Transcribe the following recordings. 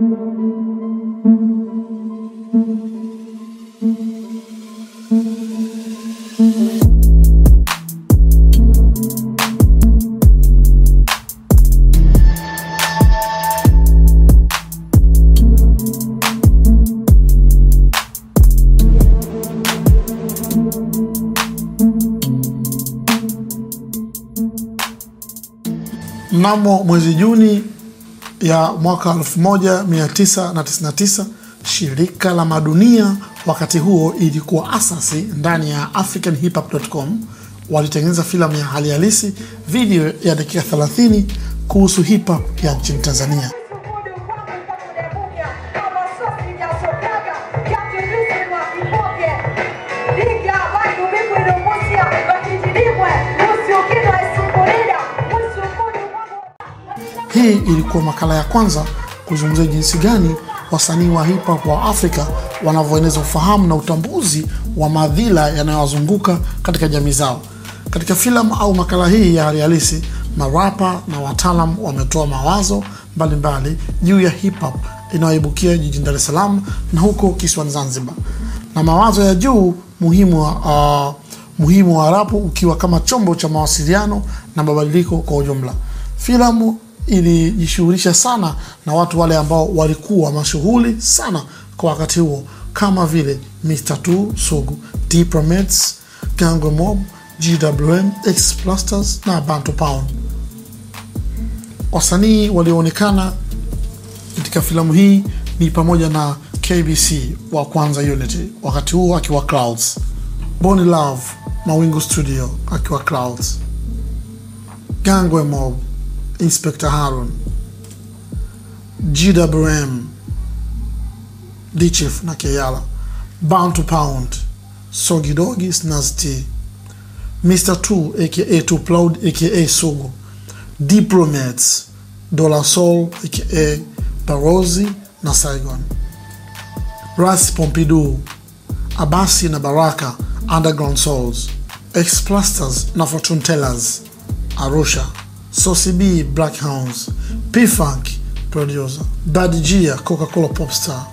Mnamo mwezi Juni ya mwaka 1999 shirika la madunia wakati huo ilikuwa asasi ndani ya africanhiphop.com walitengeneza filamu ya hali halisi video ya dakika 30 kuhusu hip hop ya nchini Tanzania. Hii ilikuwa makala ya kwanza kuzungumzia jinsi gani wasanii wa hip hop wa Afrika wanavyoeneza ufahamu na utambuzi wa madhila yanayowazunguka katika jamii zao. Katika filamu au makala hii ya hali halisi, marapa na wataalam wametoa mawazo mbalimbali juu ya hip hop inayoibukia jijini Dar es Salaam na huko kisiwani Zanzibar, na mawazo ya juu muhimu wa, uh, muhimu wa rapu ukiwa kama chombo cha mawasiliano na mabadiliko kwa ujumla. Filamu ilijishughulisha sana na watu wale ambao walikuwa mashughuli sana kwa wakati huo kama vile Mr. Two Sugu, Diplomates, Gangwe Mob, GWM, X Plasters na Bantu Pound. Wasanii walioonekana katika filamu hii ni pamoja na KBC wa Kwanza Unity, wakati huo akiwa Clouds, Boni Love Mawingu Studio akiwa Clouds, Gangwe Mob Inspector Harun, GWM, D-Chief na Keyala, Bound to Pound, Sogi Dogi, Snaz T, Mr. 2 aka Too Proud aka Sugu, Diplomats, Dollar Soul aka Barozi na Saigon, Ras Pompidou, Abasi na Baraka, Underground Souls, Explasters na Fortune Tellers, Arusha, Saucy B Black Hounds, P-Funk producer, Bad Gia Coca-Cola Popstar,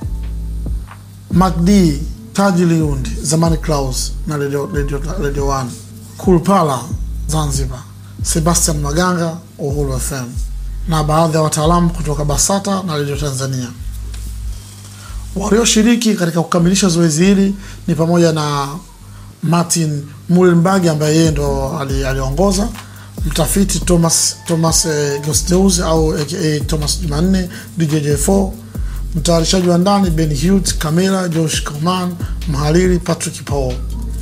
MacD Taji Liundi Zamani Klaus na Radio, Radio, Radio 1, Kulpala Zanzibar, Sebastian Maganga Uhuru FM na baadhi ya wataalamu kutoka BASATA na Radio Tanzania. Walioshiriki katika kukamilisha zoezi hili ni pamoja na Martin Mullenberg ambaye yeye ndo aliongoza ali mtafiti Thomas Thomas eh, Gosteus au aka Thomas Jumanne DJJ4, mtayarishaji wa ndani Ben Hughes, kamera Josh Coman, mhariri Patrick Paul.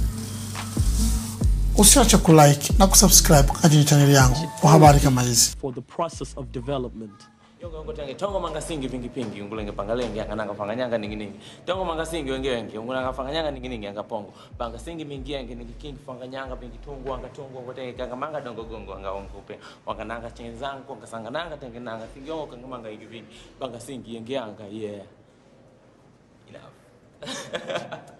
Usiache kulike na kusubscribe katika chaneli yangu kwa habari kama hizi. for the process of development. yongo ngo tenge tongo mangasingi vingi pingi ungulenge pangalenge angananga fanganyanga ningi ningi tongo mangasingi wenge wenge ungulanga fanganyanga ningi ningi anga pongo pangasingi mingi yenge ningi kingi fanganyanga vingi tungu anga tungu ngo tenge kanga manga dongo gongo anga ongupe wangananga chenzangu anga sangananga tenge nanga singi yongo kanga manga vingi vingi pangasingi yenge anga yeah enough